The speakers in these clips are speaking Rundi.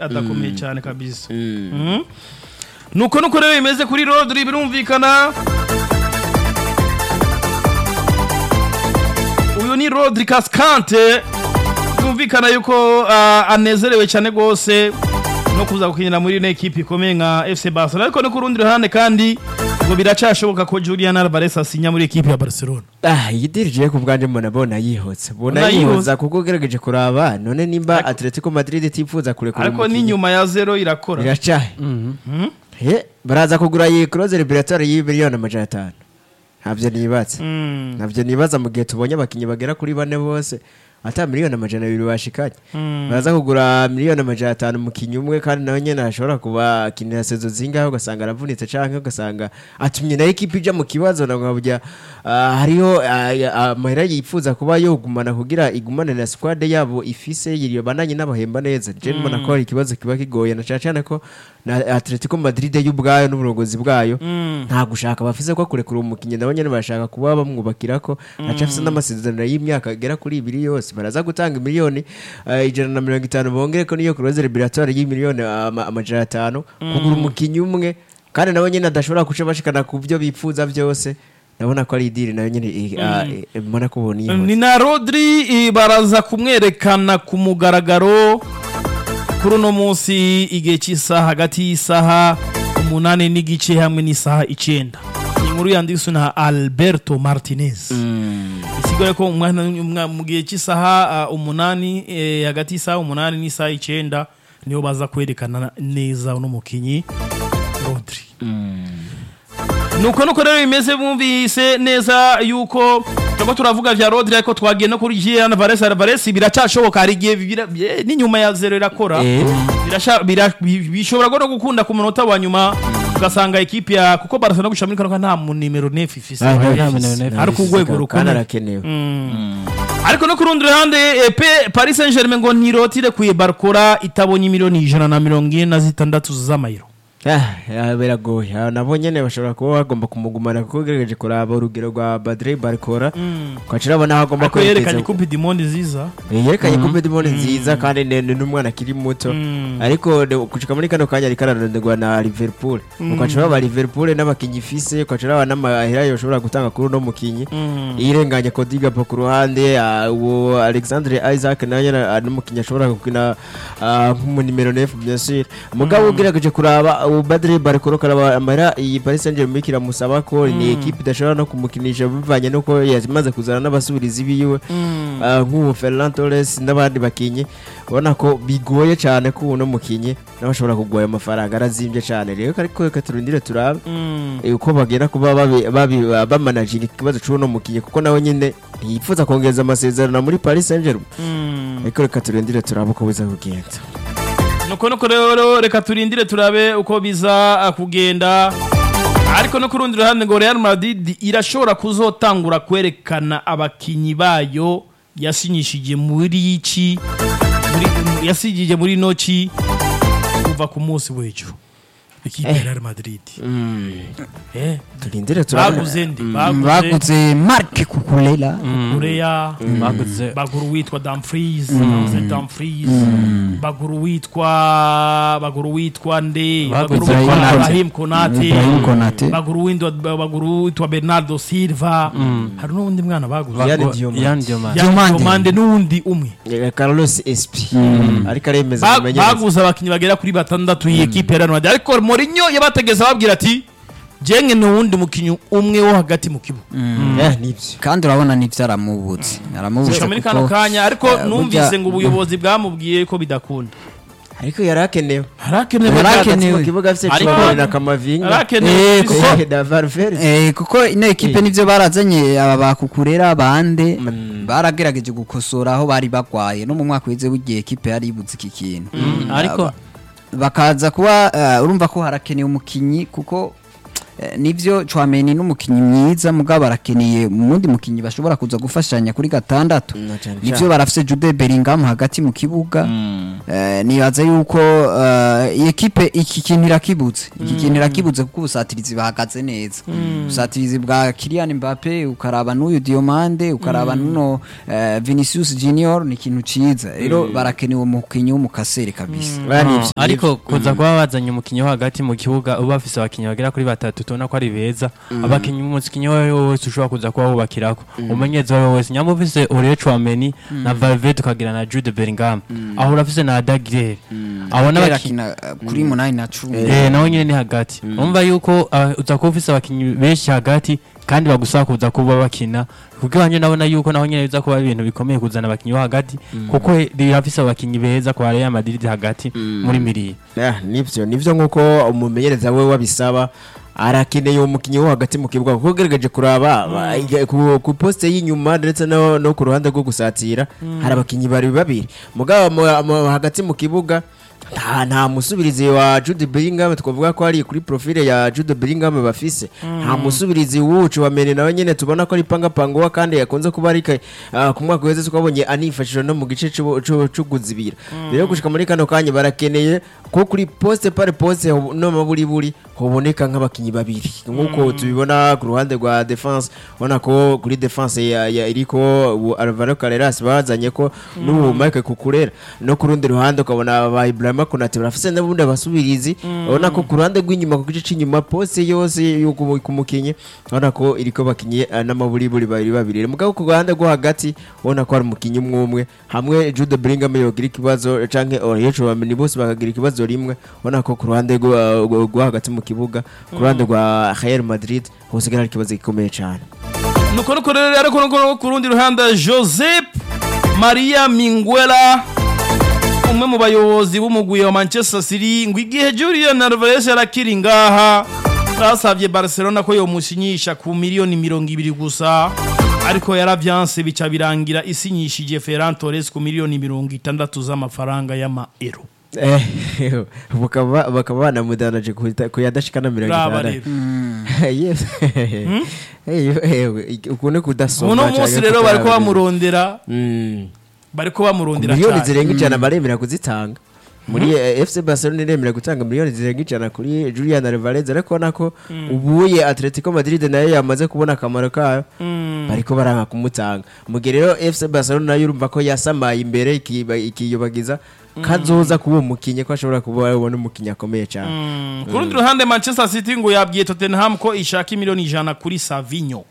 adakomeye cyane kabisa Mhm. nuko nuko rero bimeze kuri rodri birumvikana uyu ni rodri kaskante byumvikana yuko ah, anezerewe cyane rwose no kuza gukinira muri ino ekipi ikomeye nka fc barcelona ariko no ku rundi ruhande kandi ngo biracashoboka ko julian alvarez asinya muri ekipi ya barcelona Ah, iyi dirije ku bwanjye mbona bona yihotse mbona Mbona yihuse. yihoza kuko ugerageje kuraba none nimba Atletico Madrid itifuza kurekura ariko umukinnyi, n'inyuma ya zero irakora iracahe He, baraza kugura iyi close liberatoire y'imiliyoni amajana atanu ntabyo nibatse Mm. ntabyo nibaza mu gihe tubonye abakinnyi bagera kuri bane bose ata miliyoni amajana abiri bashikanye Mm. baraza kugura miliyoni amajana atanu umukinnyi umwe kandi nawe nyine ashobora kuba akinira sezo zingahe ugasanga aravunitse canke ugasanga atumye na ekipi ija mu kibazo nabwo burya ah, hariho ah, ya- amahera yifuza kuba yogumana kugira igumane na squad yabo ifise yiriyo bananye n'abahemba neza je mbona ko hari ikibazo kiba kigoye na cane cane ko na Atletico Madrid y'ubwayo n'uburongozi bwayo Mm. nta gushaka bafise ko kurekura umukinnyi nabo nyene barashaka kuba bamwubakira ko acafise n'amasezerano y'imyaka agera kuri ibiri yose baraza gutanga miliyoni eh, ijana na mirongo itanu bongere ko niyo close liberatoire y'imiliyoni ama- amajana atanu kugura umukinnyi umwe kandi nabo nyene adashobora kuca bashikana ku byo bipfuza byose ndabona ko ari idiri nayo nyene eh, ah, eh, mbona ko ubona ni na rodri eh, baraza kumwerekana ku mugaragaro kuri uno munsi igihe cy'isaha hagati y'isaha umunani n'igice hamwe n'isaha icyenda iyi nkuru yanditswe na alberto martinez isigaye ko umwana umwa- mu gihe cy'isaha ah, umunani eh, hagati y'isaha umunani n'isaha icyenda niho baza kwerekana neza uno mukinyi rodri nuko nuko rero bimeze bumvise neza yuko turiko turavuga vya rodri ariko twagiye no kuri Julian Alvarez Alvarez biracashoboka hari igihe bibira- bye- n'inyuma ya zero irakora Eh. Birasha- bira- bi- bishobora no gukunda ku munota wa nyuma ugasanga ekipi ya kuko Barcelona gushira muri kano ka nta mu nimero 9 ifise ari ku rwego kandi rukomeye arakenewe ariko no ku rundi ruhande eh, pe Paris Saint-Germain ngo ntirotire kuye Barcola itabonye miliyoni ijana na mirongo ine na zitandatu z'amayero Ah, ah, biragoye Ah, nabo nyene bashobora kuba bagomba kumugumana kuko ugerageje kuraba urugero rwa Badre Barcola ukaca urabona aho agomba ariko yerekanye kwerekeza coupe du monde nziza Eh, yerekanye ko Bedimoni nziza kandi ni ni n'umwana akiri muto Mm. ariko de- gushika muri kano kanya ariko araronderwa na Liverpool ukaca uraba Liverpool n'abakinyi ifise ukaca uraba n'amahera yoshobora gutanga kuri uno mukinyi Mm. irenganye Kodiga po ku ruhande ah, uwo Alexandre Isaac nawe nyene ah, n'umukinyi ashobora gukina ah, nk'umu nimero 9 bien sûr mugabo ugerageje kuraba uwo Badre Barcola karaba amahera iyi Paris Saint-Germain kiramusaba ko ni equipe idashobora no kumukinisha bivanye nuko yamaze kuzana n'abasubirizi biwe Ah, nk'ubu Ferran Torres n'abandi bakinyi ubona ko bigoye cyane ko uno mukinyi nawe ashobora kugoya amafaranga arazimbye cyane rero ariko reka turindire turabe Mm. eh, uko bagera kuba babi- babi- bamanaginga ikibazo cy'uno mukinyi kuko nawe nyine ntiyifuza kongeza amasezerano muri Paris Saint-Germain Mm. ariko reka turindire turabe uko biza kugenda nuko nuko rero reka turindire turabe uko biza ah, kugenda ariko no ku rundi ruhande ngo Real Madrid irashobora kuzotangura kwerekana abakinyi bayo yasinyishije muri iki muri yasigije muri noci kuva ku munsi w'ejo ikipe ya Real Madrid eh turindire turabe baguze ndi baguze baguze marke kukulela Korea baguze bagura uwitwa Dumfries baguze Dumfries bagura uwitwa bagura uwitwa nde bagura Baguze uwitwa Konate. Ibrahim Konate Ibrahim Konate. bagura uwitwa bagura uwitwa Bernardo Silva hari n'undi mwana baguze Yann Bagu- Diomande. Yann Diomande. Yann Diomande. Diomande n'undi umwe Eh, Carlos SP ariko aremeza Ba- kumenyereza baguze abakinnyi bagera kuri batandatu iyi ekipe ya Real Madrid ariko Mourinho yabategeza ababwira ati jenge ni uwundi mukinnyi umwe wo hagati mu kibuga Eh, nibyo kandi urabona n'ibyo aramubutse aramubutse gusa muri kano kuko kanya ariko eh, numvise burya- ngo ubuyobozi bwamubwiye ko bidakunda ariko yari akenewe harakenewe Yari hagati akenewe. mu kibuga afite Ariko- Chilwell na Kamavinga harakenewe Eh, kuko Eh, na Valverde Eh, kuko ino ekipe Eh. nivyo barazanye aba bakukurera bande Mm. baragerageje gukosora aho bari bagwaye no mu mwaka wize w'igihe ekipe yari ibuze iki kintu ariko bakaza kuba eh, urumva ko harakenewe umukinyi kuko eh, nivyo Chouameni n'umukinyi mwiza mugabo barakeneye umundi mukinyi bashobora kuza gufashanya kuri gatandatu Na cane nivyo cane. barafise Jude Bellingham hagati mu kibuga eh, nibaza yuko eh, iyi ekipe iki kintu irakibutse iki kintu irakibutse kuko ubusatirizi bahagaze neza ubusatirizi bwa Kylian Mbappe ukaraba n'uyu Diomande ukaraba n'uno eh, Vinicius Junior ni ikintu ciza rero barakeneye umukinyi w'umukasere kabisa Bari ivyo- ariko kuza kuba bazanye umukinnyi wo hagati mu kibuga uba bafise abakinnyi bagera kuri batatu tubona ko ari beza abakinnyi umukinnyi uwo ari we wese ushobora kuza kuba wubakirako umumenyezi uwo ari we wese nyamba ufise Aurelien Chouameni na Valverde ukagira na Jude Bellingham aho urafise na Adagirere abo Kera n'abakinnyi akina eh, kuri munani na cumi Eh, nawe nyine ni hagati urumva yuko ah, uza kuba ufise abakinnyi benshi hagati kandi bagusaba kuza kuba bakina kuko iwanje nabona yuko naho nyine biza kuba ari ibintu bikomeye kuzana abakinnyi bo hagati kuko rirafise abakinnyi beza kwa Real Madrid hagati muri miriye Ah, nivyo nivyo nkuko umumenyereza we wabisaba arakeneye umukinnyi wo hagati mu kibuga kuko ugerageje kuraba ba- ige- ku, ku poste y'inyuma ndetse no, no ku ruhande rwo gusatira hari abakinnyi bari babiri mugabo mu- mu- hagati mu kibuga nta nta musubirizi wa Jude Bellingham twavuga ko ari kuri profile ya Jude Bellingham bafise nta musubirizi wucu wa Mene nawe nyene tubona ko ari panga panguwa kandi yakunze kuba ari ka- ah, ku mwaka weze twabonye anifashije no mu gice c'ubu- c'u- c'uguzibira rero gushika muri kano kanya barakeneye ko kuri poste par poste hob- no maburi buri hoboneka nk'abakinyi babiri nkuko tubibona ku ruhande rwa defense ubona ko kuri defense ya, ya iriko ubu Alvaro Carreras bazanye ko n'ubu Mike Kukurera no ku rundi ruhande ukabona ba Ibrahima Konate barafise n'ubundi abasubirizi ubona ko ku ruhande rw'inyuma ku gice c'inyuma poste yose yo ku ku mukinyi ubona ko iriko bakinyi eh, n'amaburi buri babiri babiri mugabo ku ruhande rwo hagati ubona ko hari umukinyi umwe umwe hamwe Jude Bellingham yogira ikibazo canke Aurelien Chouameni bose bakagira ikibazo rimwe ubona ko ku ruhande rwo rwo- rwo hagati mu kibuga ku ruhande rwa Real Madrid hose hari ikibazo gikomeye cyane nuko nuko rero ariko nuko nuko ku rundi ruhande joseph maria mingwela umwe mu bayobozi b'umugwi wa manchester city ngo igihe julian alvarez yarakiri ngaha basabye barcelona ko yomusinyisha ku miliyoni mirongo ibiri gusa ariko yaravyanse bica birangira isinyishije ferran torres ku miliyoni mirongo itandatu z'amafaranga y'amaero Eh, bakaba bakaba banamudanaje kuhita- kuyadashikana mirongo raba itandatu rero Yes. Eh, eh, ukuntu kudasoma uno canke munsi rero bariko kutaraba. bamurondera Mm. bariko bamurondera miliyoni cane zirenga ijana baremera kuzitanga muri eh, FC Barcelona iremera gutanga miliyoni zirenga ijana kuri Julian Alvarez ariko nako ubuye Atletico Madrid nayo yamaze kubona akamaro kayo bariko baranga kumutanga mu gihe rero FC Barcelona nayo urumva ko yasamaye imbere ikiba- ikiyobagiza kazoza kuba umukinyi ko ashobora kuba yabona umukinyi akomeye cyane Mm, ku rundi ruhande manchester city ngo yabwiye tottenham ko ishaka miliyoni ijana kuri savinyo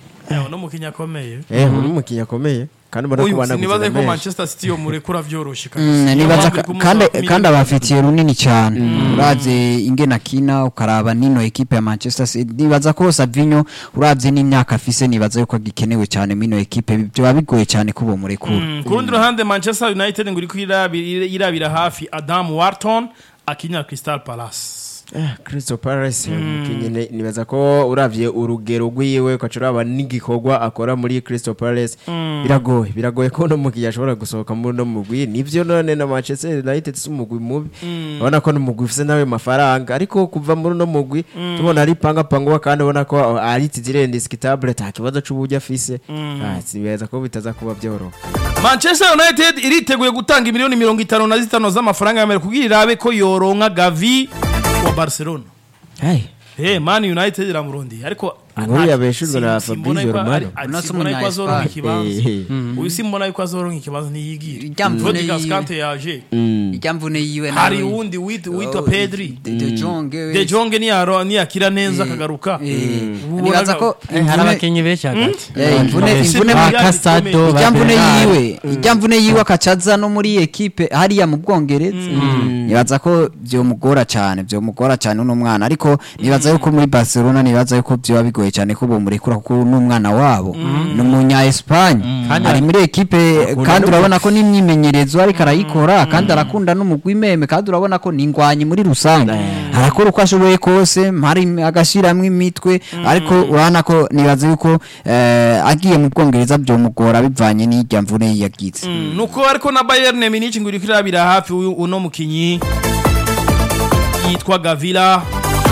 no mukinnyi akomeye eh uri umukinyi akomeye kandi ubona ko uyu banaguze sinibaze ko menshi. manchester city yo murekura vyoroshe Mm, Niyo nibaza mpamvu ka- iri kumuha kandi miliyoni kandi mirongo abafitiye runini cyane uravye ingene akina ukaraba nino ekipe ya Manchester City nibaza ko Savinho uravye n'imyaka afise nibaza yuko agikenewe cyane mino ekipe byoba bigoye cyane kubo murekura Mm, ku rundi ruhande manchester united ngo iriko irabira irabira hafi adam warton akinyira crystal palace Ah, Crystal Palace umukinyi ne- nibaza ko uravye urugero rwiwe ukaca uraba n'igikorwa akora muri Crystal Palace biragoye biragoye ko no mugihe ashobora gusohoka muri no mugwi nivyo none na Manchester United si umugwi mubi ubona ko n'umugwi ufise nawe mafaranga ariko kuva muri no mugwi tubona ari panga pangwa kandi ubona ko ari tizire indiskitable nta kibazo c'uburyo afise ah sibibaza ko bitaza kuba byoroha manchester united iriteguye gutanga miliyoni mirongo itanu na zitanu z'amafaranga y'amerika kugira irabe ko yoronka gavi wa barcelona hey Hey, man united iramurondeye ariko Inkuru nta- yabeshejwe na sim- simbona Fabrizio yuko ari- Romano. ari- Uno si simbona yuko azoronka umunya ikibanza Eh, uyu simbona yuko azoronka ikibanza ntiyigire Irya mvune Fodigas yiwe. Kante yaje mm. ijya mvune yiwe hari nawe- uwundi wit- witwa Oh, pedri De- De Jong we. de jonge niyaro niyakira neza Eh, akagaruka eh, Ubona nibaza ga- ko hari imvune- abakinnyi benshi hagati Eh, imvune Eh, imvune Ba mu- Casado, ijya mvune Bernard. yiwe ijya mvune yiwe akacaza no muri ekipe hariya mu bwongereza nibaza ko byomugora cyane byomugora cyane uno mwana ariko nibaza yuko muri barcelona nibaza yuko byoba bigoye cyane ko bomurekura kuko n'umwana wabo ni umunya Espagne Kandi ari muri ekipe kandi n'umupira. urabona ko n'imyimenyerezo ariko arayikora kandi arakunda n'umugwi meme kandi urabona ko ni ingwanyi muri rusange arakora uko ashoboye kose mpari agashyiramo imitwe ariko urabona ko nibaza yuko eh, agiye mu bwongereza byomugora bivanye n'irya mvune yagize Mm, nuko ariko na bayern munich ngo iriko irabira hafi uyu- uno mukinyi yitwa gavila birumvikana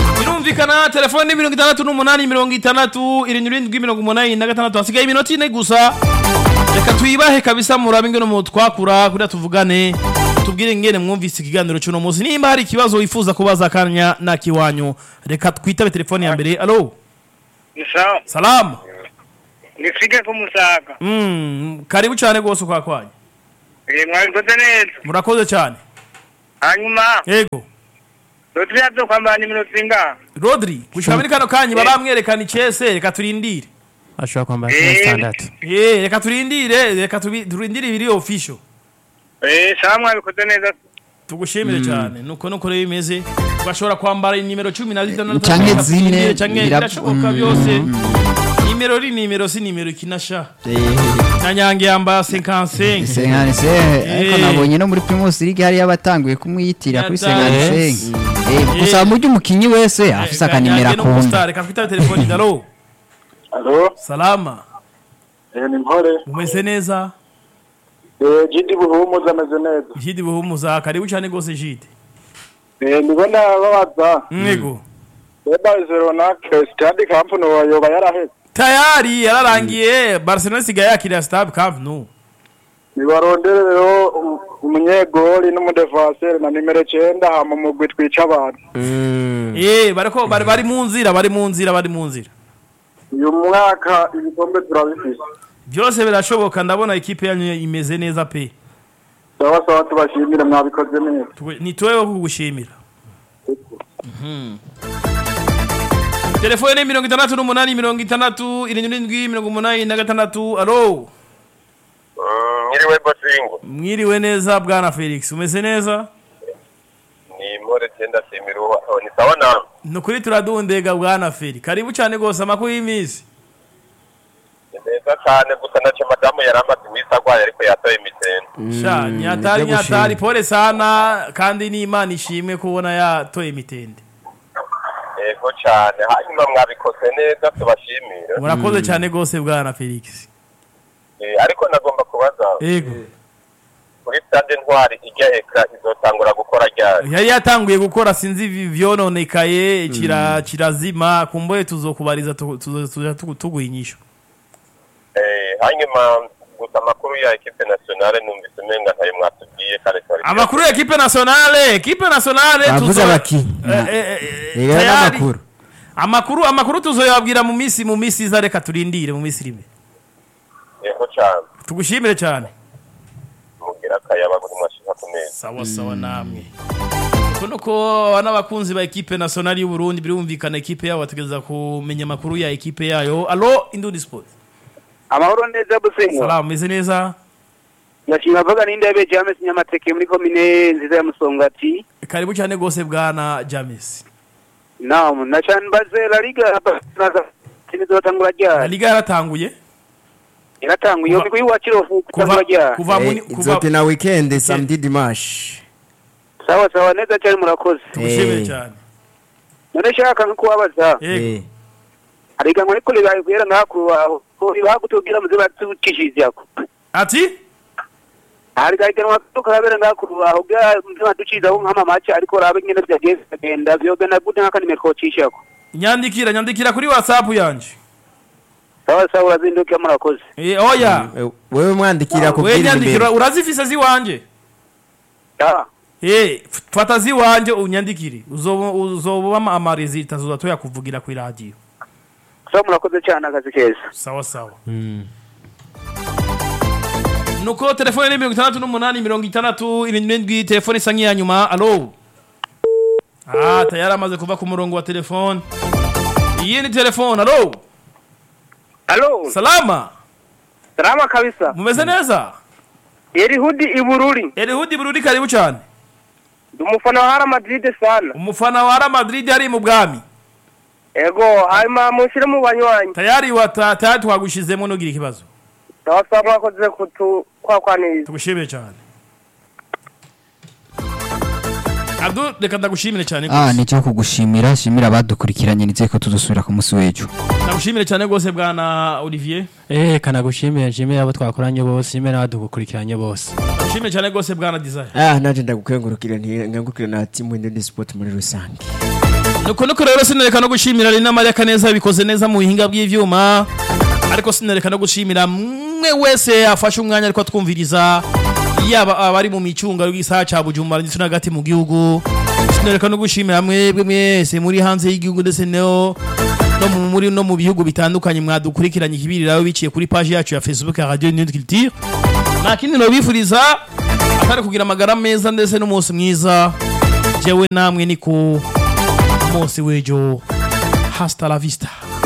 birumvikana telefone mirongo itandatu n'umunani mirongo itandatu irindwi irindwi mirongo umunani na gatandatu hasigaye iminota ine gusa reka tuyibahe kabisa murabe ingene mu twakura kugira tuvugane tubwire ingene mwumvise ikiganiro cy'uno munsi nimba hari ikibazo wifuza kubaza akanya nakiwanyu reka twitabe telefone ya mbere alo ni sawa salama nifike ku musaga mm, karibu cyane rwose kwa kwanyu Eh, mwabikoze neza murakoze cyane hanyuma yego duturiya byo kwambara nimero zingaha rodri gushika muri kano kanya baramwerekana icese reka turindire ashobora kwambara Eh. kimwe zitandatu Eh, reka turindire reka tubi- turindire ibiri official Eh, sawa mwabikoze neza tugushimire cyane nuko nuko rero bimeze ugashobora kwambara nimero cumi na zitandatu Canke reka zine, turindire, canke bira- birashoboka mm, byose nimero ri nimero si nimero ikinasha Eh, na nyange yambara 55 senkani se ariko Eh. nabonye no muri primus league hariyo abatanguye kumwiyitira kuri senkani Yatanze. senki gusa mu by'umukinnyi wese afise akanimero akunda reka twitabe telefoni dalo Alo, salama eh, ni mpore. umeze neza Eh, Jidi Buhumuza ameze neza. jidi buhumuza karibu cyane rwose jidi Eh, ndibona babaza. mwego Eba Zeronak Stade Camp no yoba yaraheze. tayari yararangiye barcelona isigaye yakiriya stab camp nou Nibarondere rero um- umunyegoli n'umudefanseri na nimero 9 hama mugwi twica abantu. mm, Eh, bariko bari bari mu nzira bari mu nzira bari mu nzira Uyu mwaka ibikombe turabifise. byose birashoboka ndabona ikipe yanyu imeze neza pe Sawa sawa tubashimire mwabikoze neza. Tugu- ni tuweho kugushimira Mhm. telefone mirongo itandatu n'umunani mirongo itandatu irindwi n'indwi mirongo umunani na gatandatu alo Nyiriwe Bosingo mwiriwe neza bwana felix umeze neza ni More Tenda Simiruwa oh, ni sawa na ni ukuri turadundega bwana feri karibu cyane rwose amakuru y'iminsi ni neza cyane gusa nacyo madamu yari amaze iminsi arwaye ariko yatoye imitende sha nyatari nibyo gushima. nyatari pole sana kandi n'imana ishimwe kubona yatoye imitende yego cyane hanyuma mwabikoze neza tubashimire murakoze cyane rwose bwana felix Eh, ariko nagomba kubaza yego kuri stade ntwari ijya ekra izotangura gukora ryari yari yatanguye gukora sinzi ivi- vyononekaye kira kirazima kumboye tuzokubariza tu- tuzo- tuja tugu- tuguha inyishu Eh, hanyuma gusa amakuru ya ekipe nationale numvise umenga ntayo mwatubwiye kandi twari amakuru ya ekipe nationale ekipe nationale bavuze tuzo- abakinyi Eh, eh, eh, rero tayari. n'amakuru amakuru amakuru tuzoyabwira mu minsi mu minsi iza reka turindire mu minsi rimwe yego cyane tugushimire cyane mugira akayaba buri mwashika ku meza sawa sawa namwe uko nuko n'abakunzi ba ekipe nationale y'u Burundi birumvikana ekipe yabo bategereza kumenya amakuru ya ekipe yayo alo indundi sport amahoro neza busengo salamu meze neza ndashima vuga n'indebe James Nyamateke muri komine nziza ya Musongati karibu cyane rwose bwana james naam na cyane mbaze la liga kinizotangura La ryari liga yaratanguye iratanguye Kuva- yo migwi wa Kirofu kuva kutangura ryari kuva muni Eh, kuva izokina weekend samedi dimanche sawa sawa neza cyane murakoze tugushimire Eh. cyane none shaka nko kubabaza yego Eh, ariko ngo ariko libaye guhera ngaku aho ko ibahagutubwira muze batukishije ako ati hari gahiganwa karabera ngaku aho bwa muze baducizaho nk'amamaci ariko rabe nyene byageze agenda vyobe na gute nk'akanimero kocishako nyandikira nyandikira kuri whatsapp yanje sawa sawa urazinduke murakoze eh oya eh, wewe mwandikira we kubwira nyandikira imbere urazifise ziwanje Ah, eh f- fata ziwanje unyandikire uzoba uzoba amaresita tuzoba tuyakuvugira ku radio sawa murakoze cyane akazi keza sawa sawa nuko telefone ni mirongo itandatu n'umunani mirongo itandatu irindwi n'indwi telefone isa nk'iya nyuma alo ah tayari amaze kuva ku murongo wa telefone iyi ni telefone alo Halo, salama salama kabisa. mumeze neza Erihudi Ibururi. erihudi burudi karibu cyane Ndi umufana wa Real Madrid sana. umufana wa Real Madrid ari mu bwami Ego, hanyuma mushyire mu banywanyi. tayari wata tayari twagushizemo nugira ikibazo Sawa sawa mwakoze kutu kwakwaniriza. tugushimire cyane Abdul reka ndagushimire cyane ah rwose nicyo kugushimira shimira abadukurikiranye nizeye ko tuzosubira ku munsi w'ejo ndagushimire cyane rwose bwana Olivier Eh kanagushimire nshimire abo twakoranye bose shimire n'abadukurikiranye bose ndagushimire cyane rwose bwana Desire ah naje ndagukengurukira ntiyangukira na timu ndi sport muri rusange nuko nuko rero sinereka no gushimira Lina Maria Kaneza bikoze neza mu buhinga bw'ivyuma ariko sinereka no gushimira mwe wese afashe umwanya ariko atwumviriza yaba abari mu micunga y'isaha ca Bujumbura ndetse n'agati mu gihugu sinereka no gushimira mwebwe mwese muri hanze y'igihugu ndetse no no mu muri no mu bihugu bitandukanye mwadukurikiranye ikibiriraho biciye kuri page yacu ya Facebook ya Radio New Culture nta kindi nobifuriza atari kugira amagara meza ndetse n'umunsi mwiza jewe namwe ni ku munsi w'ejo hasta la vista